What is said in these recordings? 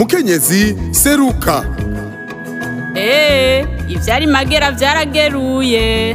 mukenyezi seruka eee ivyari magera vyarageruye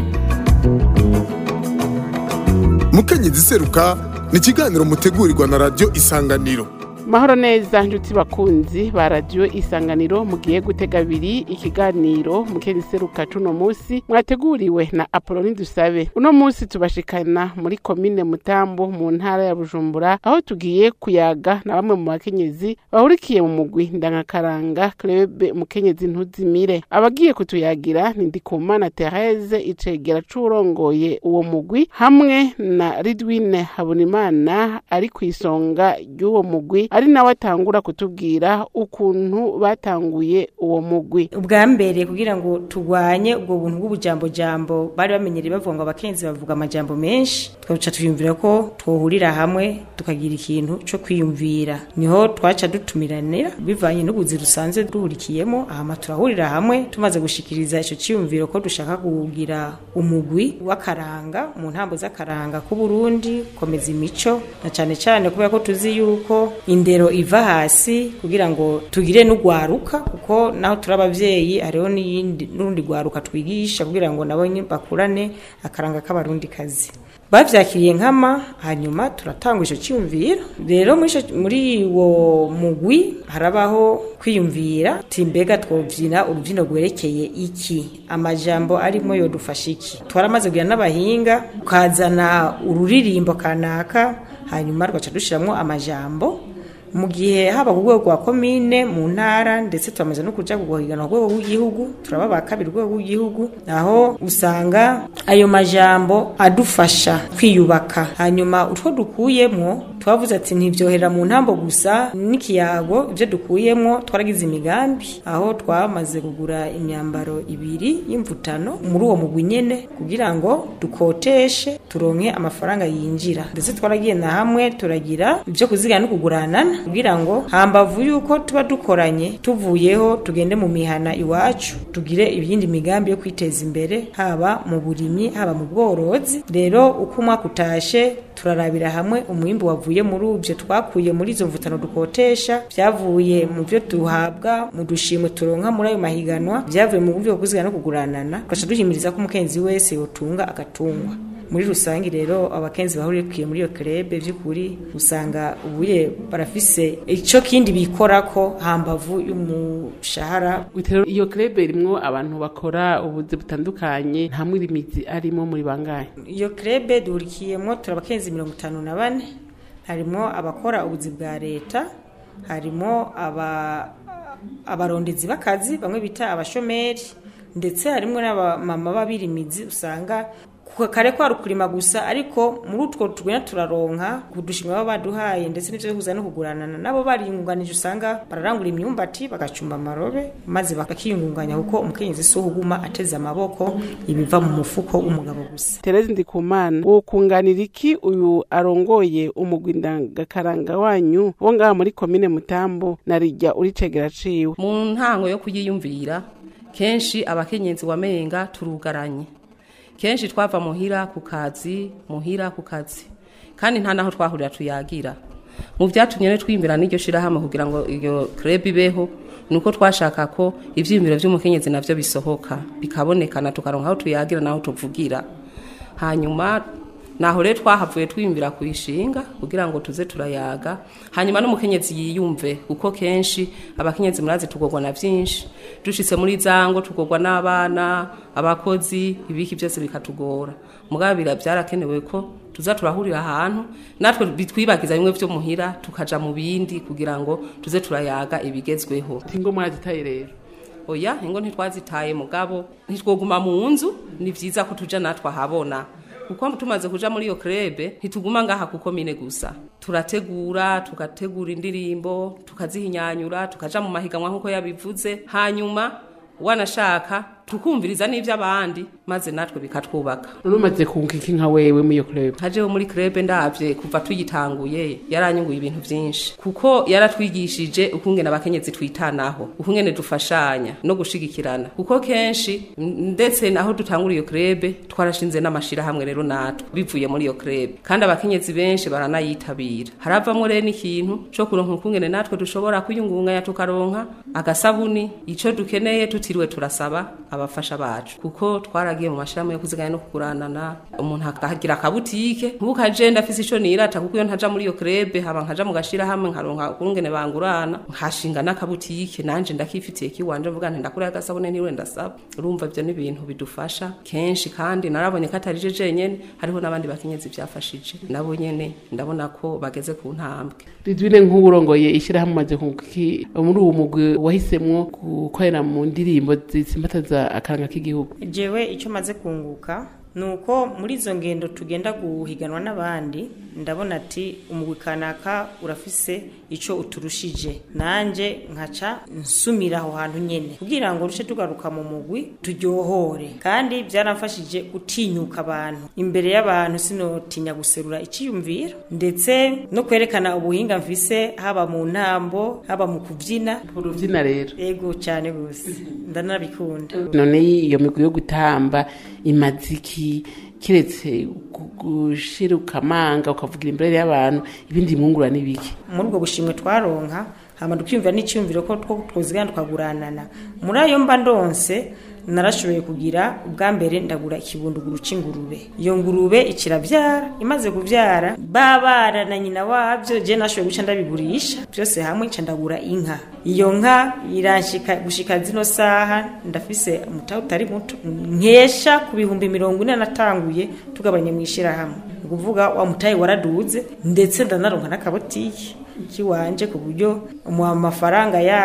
mukenyezi seruka ni ikiganiro mutegurirwa na radiyo isanganiro mahoro neza nshuti bakunzi ba radiyo isanganiro mugiye gutega abiri ikiganiro mukenyseruka cuno musi mwateguriwe na apoloni dusabe uno musi tubashikana muri komine mutambo mu ntara ya bujumbura aho tugiye kuyaga na bamwe mu bakenyezi bahurikiye mu mugwi ndangakaranga klebe mukenyezi ntuzimire abagiye kutuyagira ni ndikumana therese icegera c'uwurongoye uwo mugwi hamwe na ridwine habonimana ari kw'isonga ry'uwo mugwi ari nawe atangura kutubwira ukuntu batanguye uwo mugwi ubwa mbere kugira ngo turwanye ubwo buntu bw'ubujambojambo bari bamenyereye bavuga ngo abakenzi bavuga amajambo menshi twaca tuyumvira ko twohurira hamwe tukagira ikintu co kwiyumvira niho twaca dutumiranira bivanye n'ubuzi dusanzwe duhurikiyemo ahama turahurira hamwe tumaze gushikiriza ico ciyumviro ko dushaka kugira umugwi w'akaranga mu ntambo z'akaranga k'uburundi komeza imico na cane cane kubera ko tuzi yuko indero iva hasi kugira ngo tugire n'ugwaruka kuko naho turi abavyeyi hariho n'iyindi n'urundi gwaruka twigisha kugira ngo nabo nyene bakurane akaranga k'abarundi kazi bavyakiriye nkama hanyuma turatanga ico ciyumviro rero muri ico- muri uwo mugwi harabaho kwiyumvira ti mbega twovyina uruvyino rwerekeye iki amajambo arimo yodufasha iki twaramaze kugira n'abahinga ukazana ururirimbo kanaka hanyuma rugaca dushiramwo amajambo mu gihe haba ku rwego rwa komine mu ntara ndetse turamaze no kuja kuguhigana ku rwego rw'igihugu turaba ba kabiri rwego rw'igihugu aho usanga ayo majambo adufasha kwiyubaka hanyuma utwo dukuyemwo twavuze ati ntibyohera mu ntambo gusa n'ikiyago ibyo dukuyemwo twaragize imigambi aho twamaze kugura imyambaro ibiri y'imvutano muri uwo mugwi nyene kugira ngo dukoteshe turonke amafaranga yinjira ndetse twaragiye na hamwe turagira ibyo kuzigana no kuguranana kugira ngo hambavu yuko tuba dukoranye tuvuyeho tugende mu mihana iwacu tugire ibindi migambi yo kwiteza imbere haba mu burimyi haba mu bworozi rero uko umwaka utashe turarabira hamwe umwimbu wavuye muri uvyo twakuye muri izo mvutano dukotesha vyavuye mu vyo duhabwa mu dushimwe turonka muri ayo mahiganwa vyavuye mu buryo bwo kuzigana no kuguranana tugaca duhimiriza ko umukenzi wese yotunga agatungwa muri rusange rero abakenzi bahurikiye muri iyo kerebe by'ukuri usanga ubuye barafise ico kindi bikorako hambavu y'umushahara Rero iyo krebe irimwo abantu bakora ubuzi butandukanye nta mwirimizi arimo muri bangahe iyo kerebe duhurikiyemo turi abakenzi mirongo itanu na bane harimo abakora ubuzi bwa leta harimo aba abarondezi b'akazi bamwe bita abashomeri ndetse harimo n'abamama b'abirimizi usanga ku- kare kwari ukurima gusa ariko muri utwo tugenda turaronka kudushimwa baba baduhaye ndetse n'ivyo bihuza no kuguranana nabo bariyungunganije usanga bararangura imyumbati bagacumba amarobe maze bakiyungunganya kuko umukenyezi si uhuguma ateze amaboko ibiva mu mufuko w'umugabo gusa Terezi Ndikumana wokunganira iki uyu arongoye umugwi ndangakaranga wanyu wo ngaha muri komine Mutambo na rijya uricegera ciwe mu ntango yo kuyiyumvira kenshi abakenyezi wamenga turugaranye kenshi twava muhira ku kazi muhira ku kazi kandi nta naho twahurira tuyagira mu vyatumye rero twimbira n'iryo shirahamwe kugira ngo iyo club ibeho nuko twashaka ko ivyiyumviro vy'umukenyezi navyo bisohoka bikabonekana tukaronka aho tuyagira naho tuvugira hanyuma naho rero twahavuye twimbira kuyishinga kugira ngo tuze turayaga hanyuma n'umukenyezi yiyumve kuko kenshi abakenyezi murazi tugorwa na vyinshi dushitse muri zango tugorwa n'abana abakozi ibiki byose bikatugora mugabo bira byarakenewe ko tuza turahurira ahantu natwe bitwibagiza bimwe vyo muhira tukaja mu bindi kugira ngo tuze turayaga ibigezweho tingo murazitaye rero oya ingo ntitwazitaye mugabo ntitwoguma mu nzu ni vyiza ko tuja natwe ahabona kuko tumaze kuja muri iyo krebe ntituguma ngaha kuko mine gusa turategura tugategura indirimbo tukazihinyanyura tukaja mu mahiganwa nk'uko yabivuze hanyuma wanashaka tukumviriza n'ivy'abandi maze natwe bikatwubaka none umaze kunguka iki nka wewe muri iyo club nkajeho muri krebe ndavye kuva tuyitanguye yaranyunguye ibintu vyinshi kuko yaratwigishije ukungene abakenyezi twitanaho ukungene dufashanya no gushigikirana kuko kenshi m- ndetse naho dutangura iyo krebe twarashinze n'amashirahamwe rero natwe bivuye muri iyo krebe kandi abakenyezi benshi baranayitabira haravamwo rero n'ikintu co kuronka ukungene natwe dushobora kwiyungunganya tukaronka agasabuni ico dukeneye tutiriwe turasaba abafasha bacu kuko twaragiye mu mashirahamwe yo kuziganya no kuguranana umuntu akagira akabutike ntukaje ndafise ico nirata kuko iyo ntaja muri iyo krebe haba nkaja mu gashirahamwe nkaronka ukungene bangurana nkashinga n'akabutike nanje ndakifitiye kiwanje mvuga nti ndakura agasabune niwe ndasaba urumva ivyo ni ibintu bidufasha kenshi kandi narabonye ko atari je jenyene hariho n'abandi bakenyezi vyafashije nabo nyene ndabona ko bageze ku ntambwe ridwine nk'uwurongoye ishyirahamwe umaze kunguka iki muri uwo mugwi wahisemwo gukorera mu ndirimbo zitsimbataza akaranga k'igihugu jewe icyo maze kunguka ni uko muri izo ngendo tugenda guhiganwa n'abandi ndabona ati umugwi kanaka urafise icyo uturushije nanjye nkaca nsumira aho hantu nyine kugira ngo ruce tugaruka mu mugwi turyohore kandi byaramfashije gutinyuka abantu imbere y'abantu sinotinya guserura icyiyumviro ndetse no kwerekana ubuhinga mfise haba mu ntambo haba mu kubyina urubyina rero ego cyane rwose ndanabikunda none iyo migwi yo gutamba imaziki kiretse gu- gushira ukamanga ukavugira imbere y'abantu ibindi mwungura n'ibiki muri ubwo bushimwe twaronka hama tukiyumvira n'icyumviro ko two twozigana tukaguranana muri ayo mba ndonse narashoboye kugira ubwa mbere ndagura ikibunduguru c'ingurube iyo ngurube ikiravyara imaze kuvyara babana na nyina wavyo je nashoboye guca ndabigurisha byose hamwe nca ndagura inka iyo nka iranshika gushika zino saha ndafise umutahe utari muto nkesha ku bihumbi mirongo ine natanguye tugabanye mu ishirahamwe ni ukuvuga wa mutahe waraduze ndetse ndanaronka n'akabotike kiwanje ku buryo mu mafaranga ya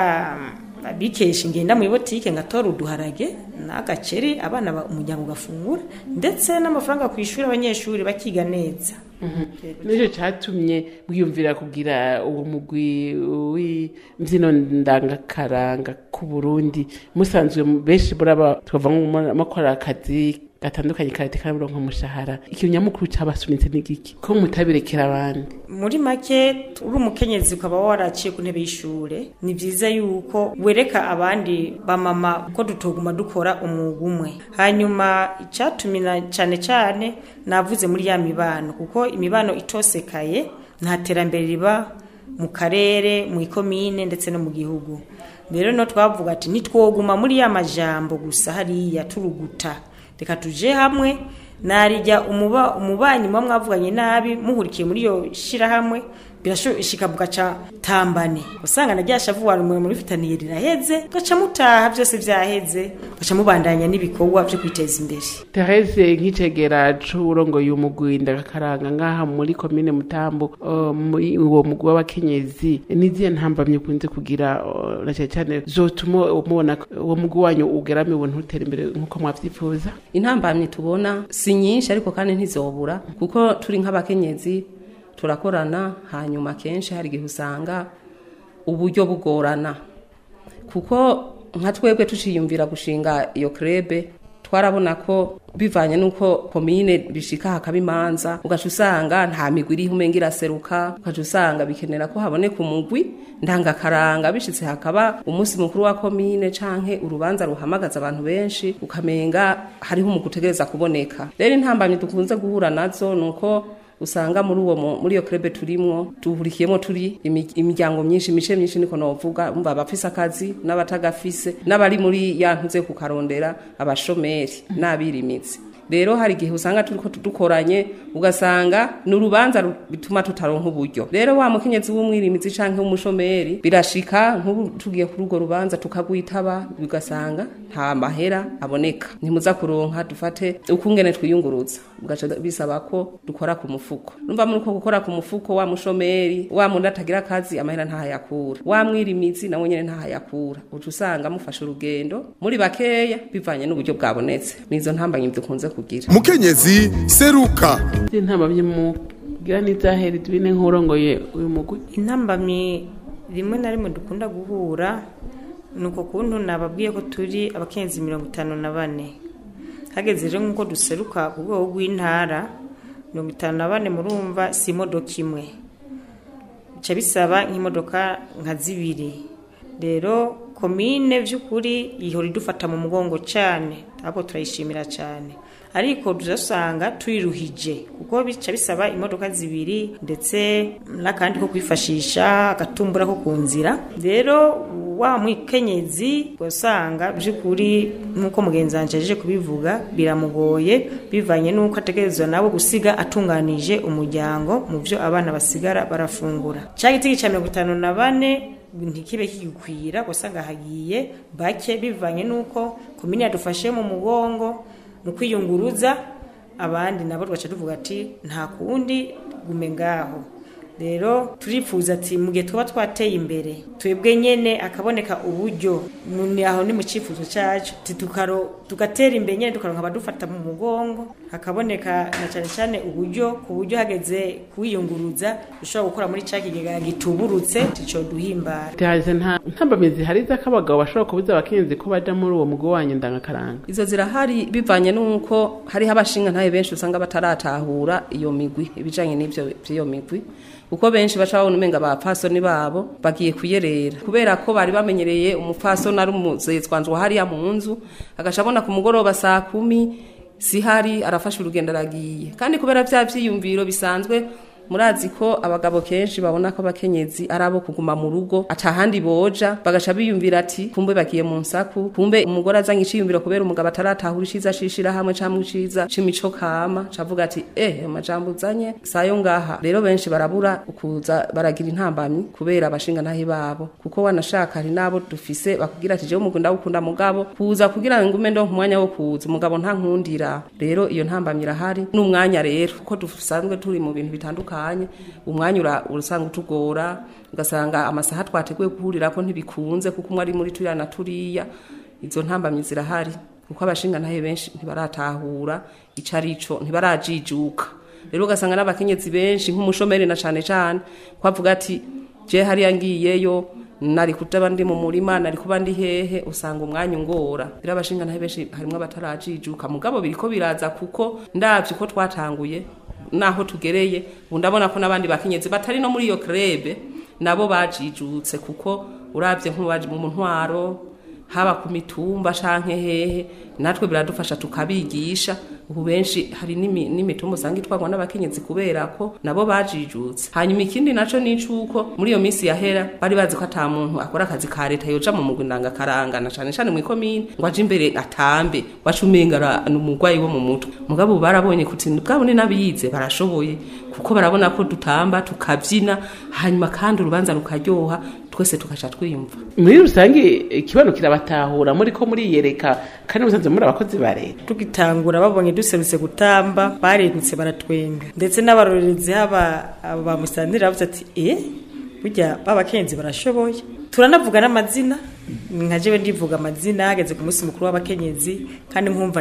abikesha ingenda mu ibotike ngatora uduharage n'agaceri abana ba- umuryango ugafungura ndetse n'amafaranga ku ishuri abanyeshuri bakiga neza nicyo cyatumye mwiyumvira kugira uwo mugwi w'imbyino ndangakaranga ku burundi musanzwe benshi buraba twava mukora akazi gatandukanye karate karaburonka umushahara ikintu nyamukuru cabasunitse n'igiki ko mutabirekera abandi muri make uri umukenyezi ukaba waraciye ku ntebe y'ishure ni byiza yuko wereka abandi bamama ko tutoguma dukora umwuga umwe hanyuma icyatumina cyane cyane navuze muri ya mibano kuko imibano itosekaye nta terambere riba mu karere mu ikomine ndetse no mu gihugu rero no twavuga ati nitwoguma muri ya majambo gusa hariya turuguta reka tuje hamwe narijya umuba umubanyi muba mwavuganye nabi muhurikiye muri iyo shirahamwe birashika bugaca tambane usanga na ryashavu wari umwe muri fitaniye riraheze gaca mutaha byose vyaheze gaca mubandanya n'ibikorwa byo kwiteza imbere Therese nk'icegera c'urongoye umugwi ndagakaranga ngaha muri komine Mutambo uh, muri uwo mugwi w'abakenyezi nizihe ntambamye ukunze kugira uh, na cyane cyane zotuma mubona ko uwo mugwi wanyu ugeramiwe ntutere imbere nk'uko mwavyifuza intambamyi tubona si nyinshi ariko kandi ntizobura kuko turi nk'abakenyezi turakorana hanyuma kenshi hari igihe usanga uburyo bugorana kuko nka twebwe tuciyumvira gushinga iyo krebe twarabona ko bivanye n'uko komine bishika hakaba imanza ugaca usanga nta migwi iriho umenga iraseruka ugaca usanga bikenera ko haboneka umugwi ndangakaranga bishitse hakaba umunsi mukuru wa komine canke urubanza ruhamagaza abantu benshi ukamenga hariho umugwi utegereza kuboneka rero intambamyi dukunze guhura nazo nuko usanga muri uwo mu- muri iyo krebe turimwo duhurikiyemo turi imi- imiryango myinshi imice myinshi niko novuga umva abafise akazi n'abatagafise n'abari muri ya ntuze kukarondera abashomeri n'abirimizi rero hari igihe usanga turiko dukoranye ugasanga ni urubanza ru- bituma tutaronka uburyo rero wa mukenyezi w'umwirimizi canke w'umushomeri birashika nk'ubu tugiye kuri urwo rubanza tukagwitaba bigasanga nta mahera aboneka ntimuza kuronka dufate ukungene twiyunguruza ugaca bisaba ko dukora ku mufuko numva muri ko gukora ku mufuko wa mushomeri wa muntu atagira akazi amahera ntahayakura wa mwirimizi nawe nyene ntahayakura uca usanga mufashe urugendo muri bakeya bivanye n'uburyo bwabonetse nizo ntambanye dukunze kugira mukenyezi seruka izi ntambamye mugira n'izahere tubine nk'urongoye uyu mugwi intambamyi rimwe na rimwe dukunda guhura ni uko kuntu nababwiye ko turi abakenyezi mirongo itanu na bane hageze rero nk'uko duseruka ku rwego rw'intara mirongo itanu na bane murumva si imodoka imwe bica bisaba nk'imodoka nka zibiri rero komine by'ukuri ihora idufata mu mugongo cyane ahubwo turayishimira cyane ariko turasanga turiruhije kuko bica bisaba imodoka zibiri ndetse n'akandi ko kwifashisha agatumbura ko ku nzira rero wa mwikenyezi usanga by'ukuri nk'uko mugenzi wanjye aje kubivuga biramugoye bivanye n'uko ategerezwa nabo gusiga atunganije umuryango mu byo abana basigara barafungura cya giti cya mirongo itanu na bane ntikibe kigikwira usanga hagiye bake bivanye n'uko komini yadufashe mu mugongo mu kwiyunguruza abandi nabo tugaca tuvuga ati nta kundi gume ngaho rero turifuza ati mu gihe tuba twateye imbere twebwe nyene akaboneka uburyo ni aho ni mu cyifuzo cyacu tugatera imbere nyene tukaronka abadufata mu mugongo hakaboneka na cyane cyane uburyo ku buryo hageze kuwiyunguruza ushobora gukora muri cya kigega gituburutse tico duhimbara Tihaze nta ntambamizi hari z'akabagabo bashobora kubuza abakenyezi ko baja muri uwo mugo wanyu ndangakaranga izo zirahari bivanye n'uko hariho abashinga ntabe benshi usanga bataratahura iyo migwi ibijanye n'ivyo by'iyo migwi kuko benshi baca babona umenga abapfasoni babo bagiye kuyerera kubera ko bari bamenyereye umupfasoni ari umuzezwanzwa hariya mu nzu agaca abona ku mugoroba saa kumi sihari arafashe urugendo aragiye kandi kubera bya byiyumviro bisanzwe murazi ko abagabo kenshi babona ko abakenyezi ari abo kuguma mu rugo atahandi boja bagaca biyumvira ati kumbe bagiye mu nsaku kumbe umugore azanye iciyumviro kubera umugabo ataratahura iciza cishira hamwe camwe iciza c'imico kama cavuga ati eh amajambo uzanye sayo ngaha rero benshi barabura ukuza baragira intambamyi kubera abashinga ntahe babo kuko wanashaka hari nabo dufise bakubwira ati jewe umugunda gukunda mugabo kuza kugira ngo ume ndo umwanya wo kuza umugabo nta nkundira rero iyo ntambamyi irahari n'umwanya rero kuko dusanzwe turi mu bintu bitandukanye bitandukanye umwanya urasanga utugora ugasanga amasaha twateguye guhurira ko ntibikunze kuko umwe ari muri turiya na turiya izo ntambamyi zirahari kuko abashinga ntahe benshi ntibaratahura ico arico ntibarajijuka rero ugasanga n'abakenyezi benshi nk'umushomeri na cane cane ko avuga ati je hariya ngiyeyo nari kutaba ndi mu murima nari kuba ndi hehe usanga umwanya ungora rero abashinga ntahe benshi harimwo abatarajijuka mugabo biriko biraza kuko ndavye ko twatanguye naho tugereye ubu ndabona ko n'abandi bakenyezi batari no muri iyo krebe nabo bajijutse kuko urabye nk'ubaje mu ntwaro haba ku mitumba canke hehe natwe biradufasha tukabigisha ubu benshi hari n'imitumba usanga itwarwa n'abakenyezi kubera ko nabo bajijutse hanyuma ikindi naco ni cuko muri iyo minsi yahera bari bazi ko ata muntu akora akazi ka leta yoja mu mugwi ndangakaranga na cane cane mw'ikomine ngo aje imbere atambe waca umenga ni umurwayi wo mu mutwe mugabo ubu barabonye kuti bwabo ni n'abiyize barashoboye kuko barabona ko dutamba tukabyina hanyuma kandi urubanza rukaryoha twese tugaca twiyumva muri rusange ikibano kirabatahura muri ko muriyereka kandi musanze muri abakozi ba leta tugitangura babonye duserutse gutamba baregutse baratwenga ndetse n'abarorerezi haba ba musantira bavuze ati eh burya babakenzi barashoboye turanavuga n'amazina nka jewe ndivuga amazina hageze ku munsi mukuru w'abakenyezi kandi nkumva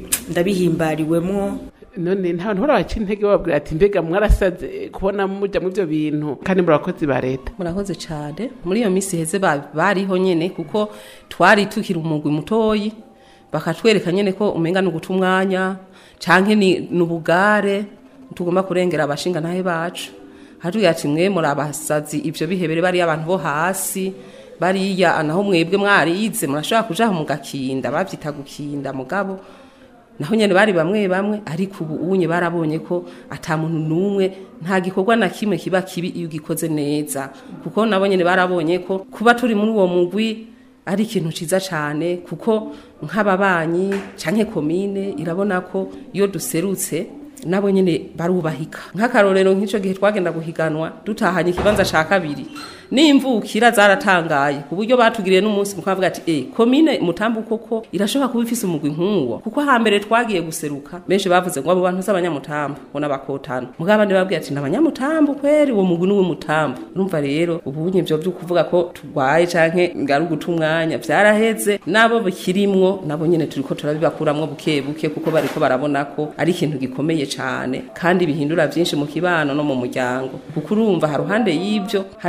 ndabihimbariwemwo none nta bantu barabaca intege bababwira ati mbega mwarasaze kubona muja mu byo bintu kandi muri abakozi ba leta murakoze cyane muri iyo minsi heze bariho nyene kuko twari tukiri umugwi mutoyi bakatwereka nyene ko umenga ni uguta umwanya canke ni ubugare tugomba kurengera abashinga ntahe bacu hatubwira ati mwe muri abasazi ivyo bihebere bariya abantu bo hasi bariya naho mwebwe mwarize murashobora kujaho mugakinda bavyita gukinda mugabo naho nyene bari bamwe bamwe ariko ubu unye barabonye ko ata muntu numwe nta gikorwa na kimwe kiba kibi iyo gikoze neza kuko nabo nyene barabonye ko kuba turi muri uwo mugwi ari ikintu ciza cane kuko nk'ababanyi canke komine irabona ko iyo duserutse nabo nyene barubahika nk'akarorero nk'ico gihe twagenda guhiganwa dutahanye ikibanza ca kabiri n'imvukira zaratangaye ku buryo batugiriye n'umunsi mukuru bavuga ati eh komine mutambu koko irashobora kuba ifise umugwi nk'uwo kuko hambere twagiye guseruka benshi bavuze ngo abo bantu z'abanyamutambu ngo n'abakotano mugabo abandi babwiye ati n'abanyamutambu kweri uwo mugwi n'uwe mutambu urumva rero ubunye vyo vyo kuvuga ko turwaye canke ngari uguta umwanya vyaraheze nabo bikirimwo nabo nyene turiko turabibakuramwo buke buke kuko bariko barabona ko ari ikintu gikomeye cane kandi bihindura vyinshi mu kibano no mu muryango kuko urumva haruhande y'ivyo haraca n'ingi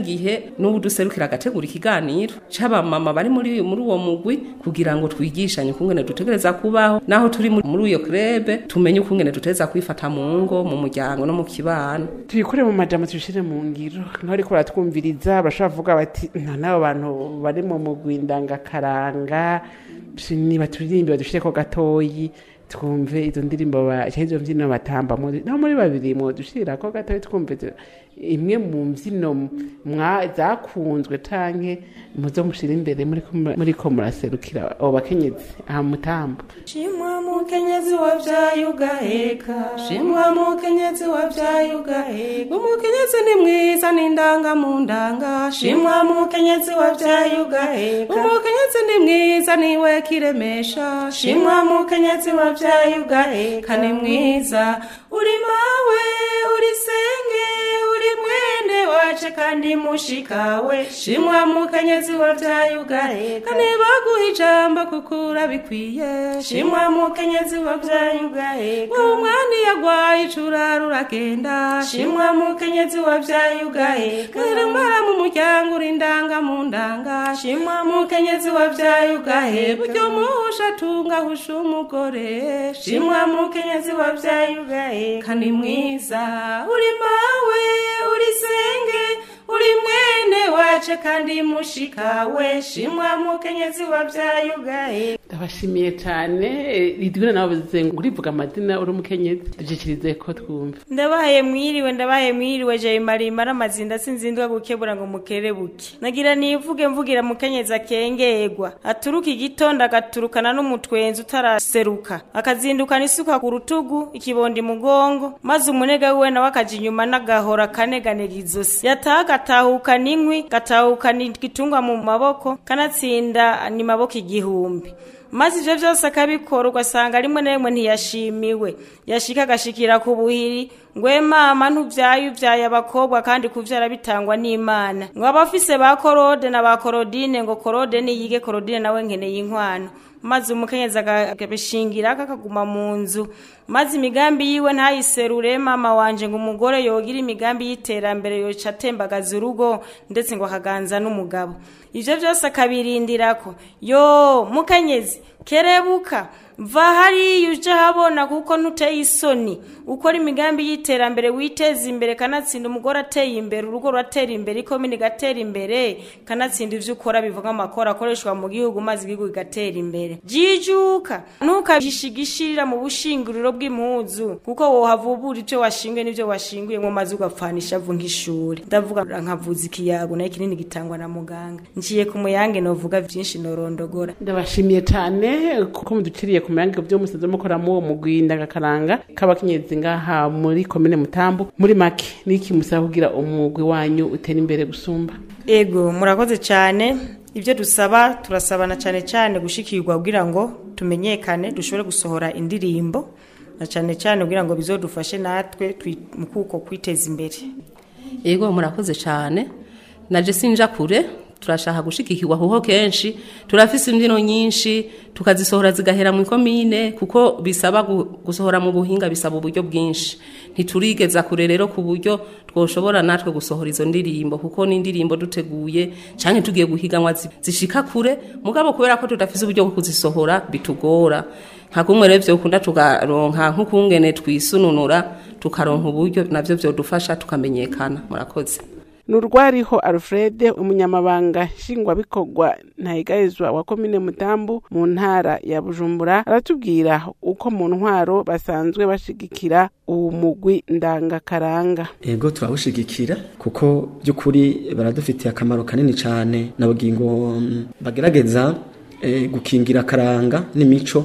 n'igihe n'ubu duserukira agategura ikiganiro c'abamama bari muri muri uwo mugwi kugira ngo twigishanye ukungene dutegereza kubaho naho turi muri muri iyo krebe tumenye ukungene dutegereza kwifata mu ngo mu muryango no mu kibano tuyikure mu majambo tuyishire mu ngiro niho ariko baratwumviriza bashobora kuvuga bati nta n'abo bantu bari mu mugwi ndangakaranga niba turirimbe badushireko gatoyi twumve izo ndirimbo ba canke izo mbyino batambamwo naho muri babiri mwodushirako gatoyi twumve izo- imwe mu mbyino mwa- zakunzwe canke muzo mushira imbere muriko mu- muriko muraserukira abo bakenyezi aha mutambo shimwa mukenyezi wavyaye ugaheka shimwa mukenyezi wavyaye ugaheka umukenyezi ni mwiza n'indanga mu ndanga shimwa mukenyezi wavyaye ugaheka umukenyezi ni mwiza niwe kiremesha shimwa mukenyezi wavyaye ugaheka ni mwiza uri mawe uri senge uri mwene wace kandi mushikawe shimwa mukenyezi wavyaye ugaheka nibaguha ijambo kuko urabikwiye shimwa mukenyezi wavyaye ugaheka umwana iyo agwaye icurara uragenda shimwa mukenyezi wavyaye ugaheka mwirambara mu muryango uri indanga mu ndanga shimwa mukenyezi wavyaye ugaheka buryo muhusha atunga husha umugore shimwa mukenyezi wavyaye ugaheka ni mwiza uri mawe uri senge uri mwene wace kandi mushikawe shimwa mukenyezi wavyaye ugaheka ndabashimiye cane ridwina nawe bivuze ngo urivuga amazina uri umukenyezi dushikirize ko twumva ndabahaye mwiriwe ndabahaye mwiriwe jaye marimara amazinda sinzindwa gukebura ngo mukerebuke nagira nivuge mvugira mukenyezi akengerwa aturuka igitondo agaturukana n'umutwenzi utaraseruka akazindukana isuka ku rutugu ikibondi mugongo maze umunega wiwe nawe akaja inyuma n'agahora kaneganega izosi yataha agatahukana inkwi gatahukana igitungwa mu maboko kanatsinda ni maboko igihumbi maze ivyo vyose akabikora ugasanga rimwe na rimwe ntiyashimiwe yashika agashikira ku buhiri ngwe mama ntuvyaye uvyaye abakobwa kandi kuvyara bitangwa n'imana ngo abafise ba korode na ba korodine ngo korode niyige korodine nawe nkeneye inkwano maze umukenyezi akabishingira akakaguma mu nzu maze imigambi yiwe ntayiserure mama wanje ngo umugore yogira imigambi y'iterambere yoca atembagaza urugo ndetse ngo akaganza n'umugabo ivyo vyose akabirindirako yo mukenyezi kerebuka va hariya uje habona kuko ntuteye isoni ukora imigambi y'iterambere witeza imbere kanatsinda umugore ateye imbere urugo ruratera imbere ikomini igatera imbere kanatsinda ivyo ukora bivuga amakora akoreshwa mu gihugu maze igihugu kigatera imbere jijuka ntukabishigishirira mu bushinguriro bw'impuzu kuko wohava ubura ivyo washinguye n'ivyo washinguye ngo maze ugapfanisha avu nk'ishuri ndavuga nkavuza ikiyago nayo kinini gitangwa na muganga nciye ku muyange novuga vyinshi norondogora ndabashimiye cane kuko muduciriye ku muyange vyo musanze mukora mu mugwi ndagakaranga k'abakenyezi ngaha muri komine mutambu muri make niki musaba kugira umugwi wanyu utera imbere gusumba ego murakoze cyane ibyo dusaba turasabana cyane cyane gushikirwa kugira ngo tumenyekane dushobore gusohora indirimbo na cyane cyane kugira ngo bizodufashe natwe twi- mu kuko kwiteza imbere yego murakoze cyane naje sinja kure turashaka gushigikirwa kuko kenshi turafise imbyino nyinshi tukazisohora zigahera mu ikomine kuko bisaba gu- gusohora mu buhinga bisaba uburyo bwinshi ntiturigeza kure rero ku buryo twoshobora natwe gusohora izo ndirimbo kuko n'indirimbo duteguye canke tugiye guhiganwa zi- zishika kure mugabo kubera ko tudafise uburyo bwo kuzisohora bitugora nka kumwe rero vyokunda tukaronka nk'ukungene twisununura tukaronka uburyo navyo vyodufasha tukamenyekana murakoze nurwariho alfred umunyamabanga nshingwabikorwa ntayigayezwa wa komine mutambu mu ntara ya bujumbura aratubwira uko mu ntwaro basanzwe bashigikira uwu mugwi ndangakaranga ego turawushigikira kuko by'ukuri baradufitiye akamaro kanini cyane nababwiye ngo mm, bagerageza eh, gukingira akaranga n'imico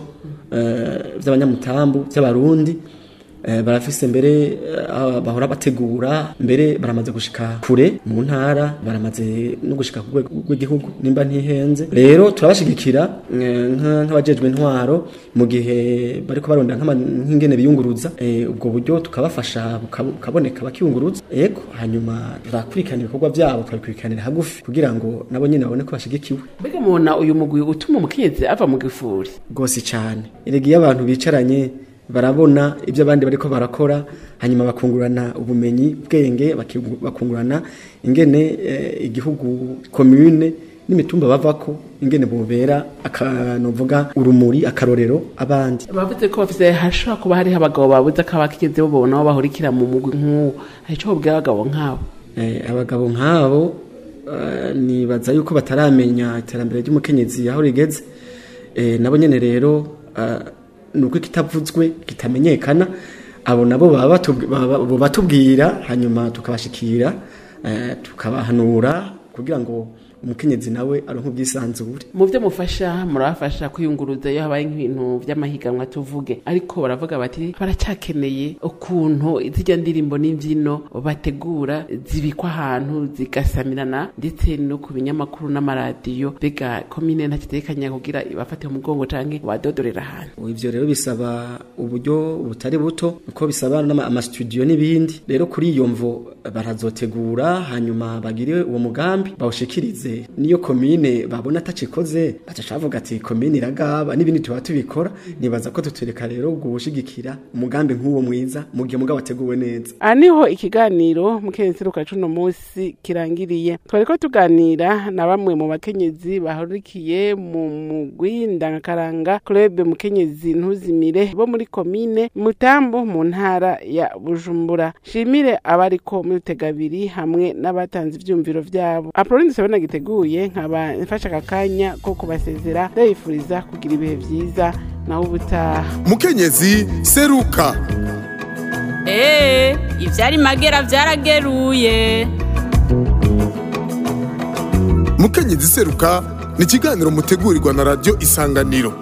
eh, by'abanyamutambu by'abarundi eh, barafise mbere eh, aho bahora bategura mbere baramaze gushika kure mu ntara baramaze no gushika ku rwego rw'igihugu nimba ntihenze rero turabashigikira eh, nka- nk'abajejwe intwaro mu gihe bariko barondera nk'ama- nk'ingene biyunguruza eh, ubwo buryo tukabafasha buka- bukaboneka bakiyunguruza ego hanyuma turakurikirana ibikorwa byabo tukabikurikiranira hagufi kugira ngo nabo nyine babone ko bashigikiwe mbega mubona uyu mugwi utuma umukenyezi ava mu gifuri rwose cyane erega iyo abantu bicaranye barabona ibyo abandi bariko barakora hanyuma bakungurana ubumenyi bwenge bakigu- bakungurana ingene eh, igihugu commune n'imitumba bavako ingene bubera akanovuga urumuri akarorero abandi bavuze ko bafise hashobora kuba hariho abagabo babuze ko abakigeze babona aho bahurikira mu mugwi nk'uwo hari ico babwira abagabo nk'abo Eh, abagabo nk'abo eh, nibaza yuko bataramenya iterambere ry'umukenyezi aho rigeze Eh, nabo nyene rero eh, nuko kitavuzwe kitamenyekana abo nabo baba batubwi- baba- baba batubwira hanyuma tukabashikira eh, tukabahanura kugira ngo umukenyezi nawe aronke ubwisanzure mu byo mufasha murabafasha kwiyunguruza iyo habaye nk'ibintu by'amahiganwa tuvuge ariko baravuga bati baracyakeneye ukuntu zijya ndirimbo n'imbyino bategura zibikwa ahantu zigasamirana ndetse no ku binyamakuru n'amaradiyo mbega komine ntakitekanya kugira ibafate mu mugongo canke badodorera ahantu ivyo rero bisaba uburyo butari buto uko bisaba n'ama- amastudio n'ibindi rero kuri iyo mvo barazotegura hanyuma bagire uwo mugambi bawushikirize niyo komine babona atacikoze baca bavuga ati komine iragaba n'ibindi tuba tubikora nibaza ko tutureka rero gushigikira umugambi nk'uwo mwiza mu gihe mugabo wateguwe neza aha niho ikiganiro mukenyezi ruka cuno munsi kirangiriye twariko tuganira na bamwe mu bakenyezi bahurikiye mu mugwi ndangakaranga club mukenyezi ntuzimire bo muri komine mutambo mu ntara ya bujumbura shimire abariko muri rutegabiri hamwe n'abatanze ivyumviro vyabo apoloni sabona giteguye nkaba mfashe aka kanya ko kubasezera ndabifuriza kugira ibihe vyiza naho ubutaha mukenyezi seruka Ee, ivyari magera vyarageruye. mukenyezi seruka ni ikiganiro mutegurirwa na radiyo isanganiro